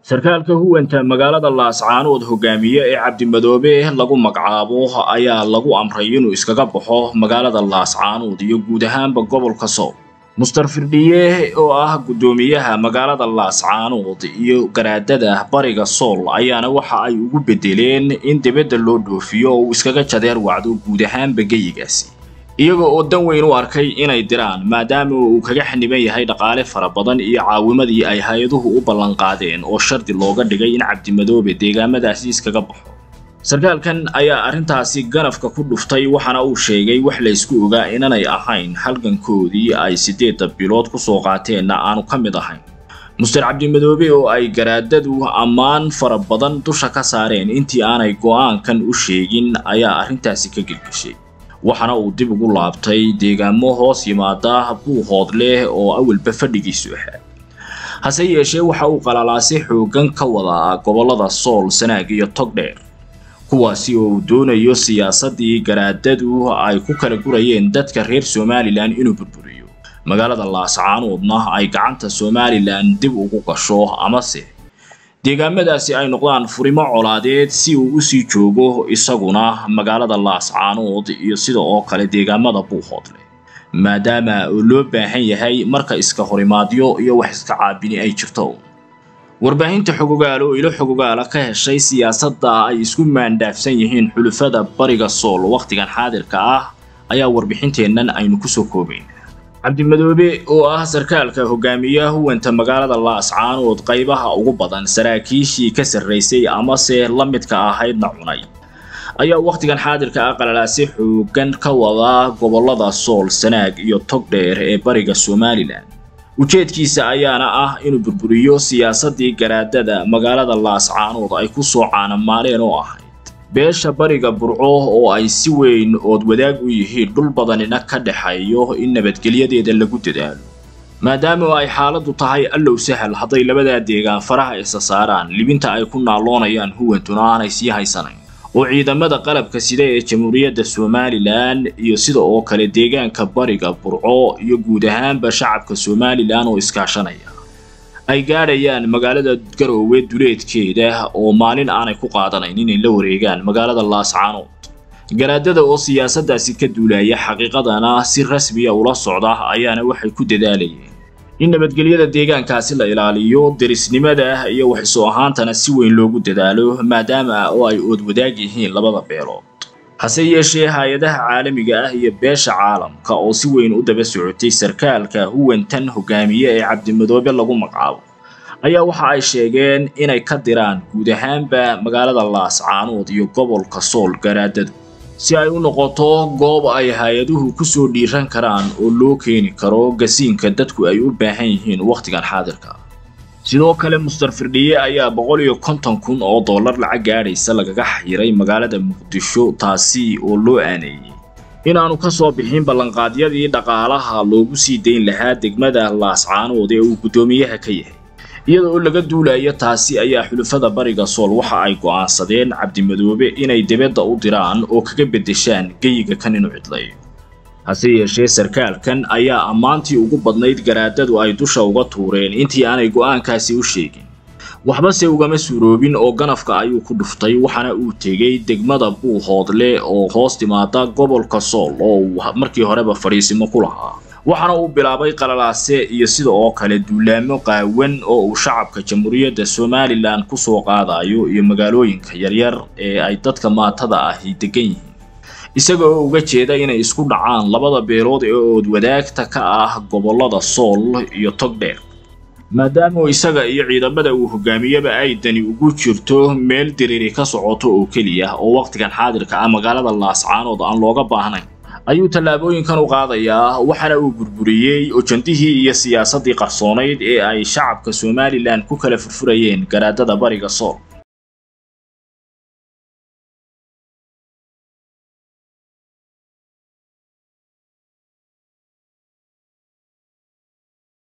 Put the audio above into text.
sarkaalka huwanta magaalada laascaanood hogaamiye ee cabdimadoobe lagu magacaabo ayaa lagu amray inuu iskaga baxo magaalada laascaanood iyo guud ahaanba gobolka sool muster firdhiye oo ah guddoomiyaha magaalada laascaanood iyo garaadada bariga sool ayaana waxa ay ugu bedeleen in dibadda loo dhoofiyo oo uu iskaga jadeer wacdo guud ahaanba geyigaasi iyaga oo dan weyn u arkay inay diraan maadaama uu kaga xaniban yahay dhaqaale fara badan iyo caawimadii ay hay-aduhu u ballanqaadeen oo shardi looga dhigay in cabdimadoobe deegaamadaasi iskaga baxo sarkaalkan ayaa arrintaasi ganafka ku dhuftay waxaana uu sheegay wax la ysku ogaa inanay ahayn halgankoodii ay siddeedda bilood ku soo qaateenna aanu ka mid ahayn muster cabdimadoobe oo ay garaadadu ammaan fara badan dusha ka saareen intii aanay go'aankan u sheegin ayaa arrintaasi ka gelgeshay waxaana uu dib ugu laabtay deegaamo hoos yimaada buuhood leh oo awalba fadhigiisu ahaa hase yeeshee waxa uu qalalaasi xooggan ka wadaa gobollada sool sanaag iyo togdheer kuwaasi oo uu doonayo siyaasaddii garaadadu ay ku kala gurayeen dadka reer somalilan inuu burburiyo magaalada laascaanoodna ay gacanta somalilan dib ugu gasho amase deegaamadaasi ay noqdaan furimo colaadeed si uu usii joogo isaguna magaalada laascaanood iyo sida oo kale deegaamada buuhoodle maadaama uu loo baahan yahay marka iska horimaadyo iyo wax iska caabini ay jirto warbaahinta xogogaal oo ilo xogogaala ka heshay siyaasadda ay isku maandhaafsan yihiin xulufada bariga sool wakhtigan xaadirka ah ayaa warbixinteennan aynu kusoo koobayn cabdimadoobe oo ah sarkaalka hogaamiyaha huwanta magaalada laascaanood qaybaha ugu badan saraakiishii ka sarraysay amase la midka ahaydna cunay ayaa wakhtigan xaadirka ah qalalaasi xooggan ka wadaa gobollada sool sanaag iyo togdheer ee bariga somalilan ujeedkiisa ayaana ah inuu burburiyo siyaasaddii garaadada magaalada laascaanood ay ku soo caanamaaleen oo ahayd beesha bariga burco oo ay si weyn ood wadaag u yihiin dhul badanina ka dhexeeyo in nabadgelyadeeda lagu dadaalo maadaama ay xaaladdu tahay allow sahal hadday labadaa deegaan faraha isa saaraan libinta ay ku naalloonayaan huwantuna aanay sii haysanayn oo ciidamada qalabka sida ee jamhuuriyadda somalilan iyo sida oo kale deegaanka bariga burco iyo guud ahaanba shacabka somalilan oo iskaashanaya ay gaadhayaan magaalada garoowe duleedkeeda oo maalin aanay ku qaadanayn inay la wareegaan magaalada laascaanood garaadada oo siyaasaddaasi ka duulaya xaqiiqadana si rasmiya ula socda ayaana waxay ku dadaalayeen in nabadgelyada deegaankaasi la ilaaliyo derisnimada iyo waxisoo ahaantana si weyn loogu dadaalo maadaama oo ay ood wadaag yihiin labada beelood hase yeeshee hay-adaha caalamiga ah iyo beesha caalamka oo si weyn u daba socotay sarkaalka huwantan hogaamiye ee cabdimadoobe lagu magacaabo ayaa waxa ay sheegeen inay ka diraan guud ahaanba magaalada laascaanood iyo gobolka sool garaadadu si ay u noqoto goob ay hay-aduhu ku soo dhiiran karaan oo loo keeni karo gasiinka dadku ay u baahan yihiin wakhtigan xaadirka sidoo kale muster firdhiye ayaa boqol iyo konton kun oo dollar lacag gaadhaysa lagaga xayiray magaalada muqdisho taasi oo loo aaneeyey inaanu ka soo bixin ballanqaadyadii dhaqaalaha loogu sii dayn lahaa degmada laascaanood ee uu guddoomiyaha ka yahay iyada oo laga duulayo taasi ayaa xulufada bariga sool waxa ay go'aansadeen cabdimadoobe inay dibadda u diraan oo kaga beddeshaan geyiga kan inuu cidlayo hase yeeshee sarkaalkan ayaa ammaantii ugu badnayd garaadadu ay dusha uga tuureen intii aanay go'aankaasi u sheegin waxbase ugama suuroobin oo ganafka ayuu ku dhuftay waxaana uu tegey degmada buuhoodle oo hoos timaada gobolka sool oo uu markii horeba fadhiisimo ku lahaa waxaana uu bilaabay qalalaase iyo sida oo kale duulaamo qaawan oo uu shacabka jamhuuriyadda somalilan ku soo qaadayo iyo magaalooyinka yaryar ee ay dadka maatada ahi degan yihiin isaga oo uga jeeda inay isku dhacaan labada beelood ee ood wadaagta ka ah gobollada sool iyo togdheer maadaama isaga iyo ciidamada uu hogaamiyeba ay dani ugu jirto meel diriri ka socoto oo keliya oo wakhtigan xaadirka ah magaalada laascaanood aan looga baahnayn ayuu tallaabooyinkan u qaadayaa waxaana uu burburiyey ojandihii iyo siyaasaddii qarsoonayd ee ay shacabka somalilan ku kala furfurayeen garaadada bariga sool